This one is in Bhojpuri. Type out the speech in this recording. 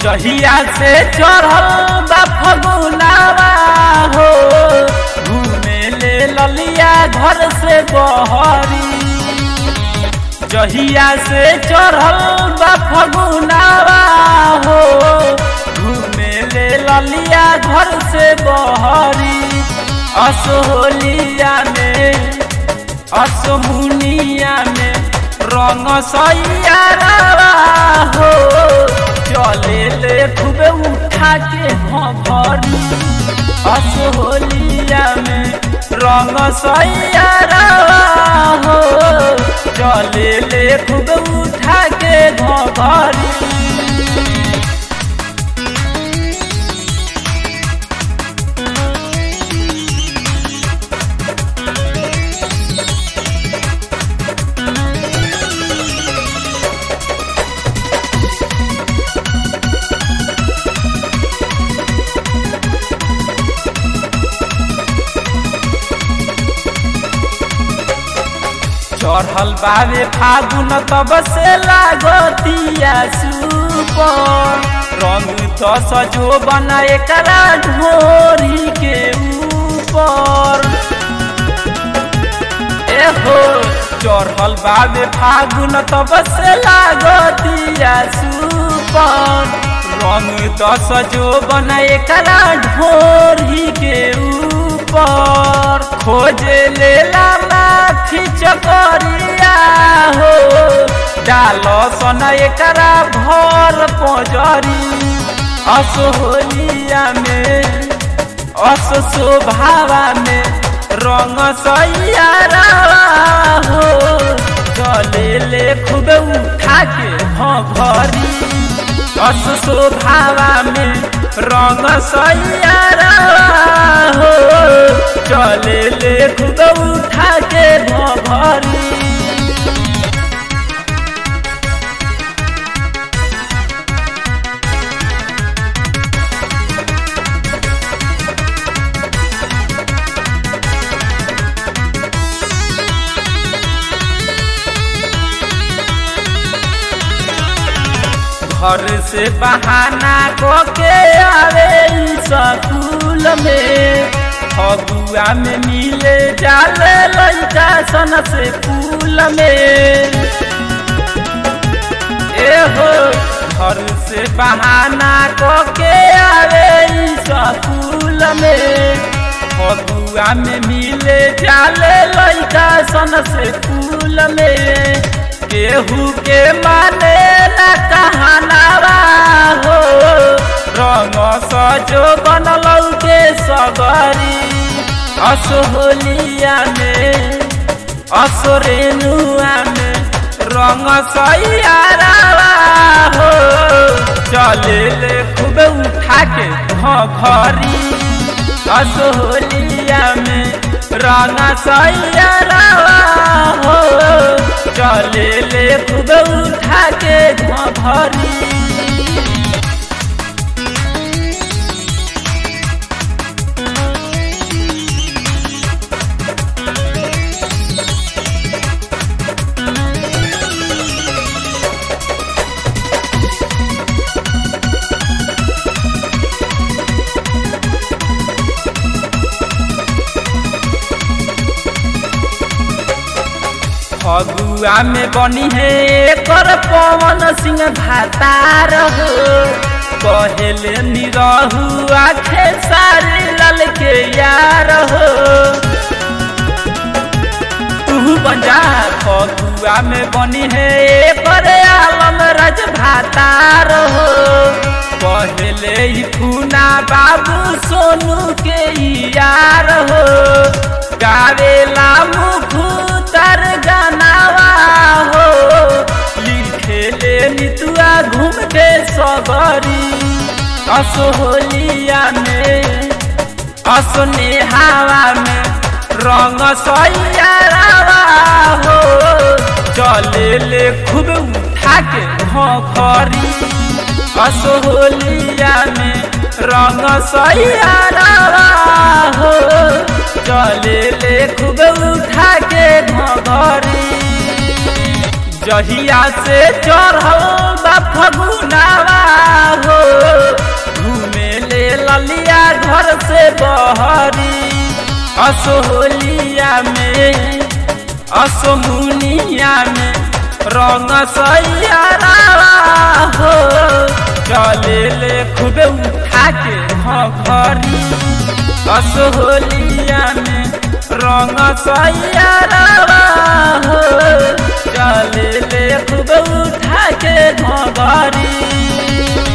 जहिया से चढ़ल बा फगुनावा हो घूमे ले ललिया घर से बहरी जहिया से चढ़ल बा फगुनावा हो घूमे ले ललिया घर से बहरी असोलिया में असमुनिया में रंग सैयारा हो चले ले खूबे उठा के भरी असोलिया में रंग सैयारा हो चले ले खूबे उठा के भरी चढ़ल बावे फागुन तब से लागतिया सुपर रंग दस जो बना एकरा ढोरी के ऊपर एहो चढ़ल बावे फागुन तब से लागतिया सुपर रंग दस जो बना एकरा ढोरी के ऊपर खोजे लेला माथी चकरिया हो डाल सन एकरा भर पजरी असोलिया में अस शोभावा में रंग सैयारा हो चले ले खूब उठा के भरी अस शोभावा में रंग सैयारा हो चले ले खूब उठा के भरी घर से बहाना को के आवे स्कूल में फगुआ में मिले जाले लड़का सन से फूल में एहो घर से बहाना को के आवे स्कूल में फगुआ में मिले जाले लड़का सन से फूल में केहू के माने न कहनावा हो रंग सजो बनल के सगरी असोलिया में असोरेनुआ में रंग सैयारा हो चले ले खूब उठा के घरी असोलिया में रंग सैयारा हो चले ले खूब उठा के घरी फगुआ में बनी है कर पवन सिंह भातार हो कहले निरहु आखे सारे लाल के यार हो तू बंजा फगुआ में बनी है कर आलम राज भातार हो कहले ही फूना बाबू सोनू के यार हो गावेला मुखू तर गानावा हो लिखे ले नितुआ घूम के सगरी असोलिया में असने हवा में रंग सैयारावा हो चले ले खूब उठा के घरी असोलिया में रंग सैयारावा हो चले ले खूब उठा के घरी जहिया से चढ़ल बा फगुनावा हो घूमे ले ललिया घर से बहरी असोहलिया में असोमुनिया में रंग सैयारा हो चले ले खूबे उठा के घरी असोहलिया में रंग सैयारा हो चले ले खूबे उठा के घरी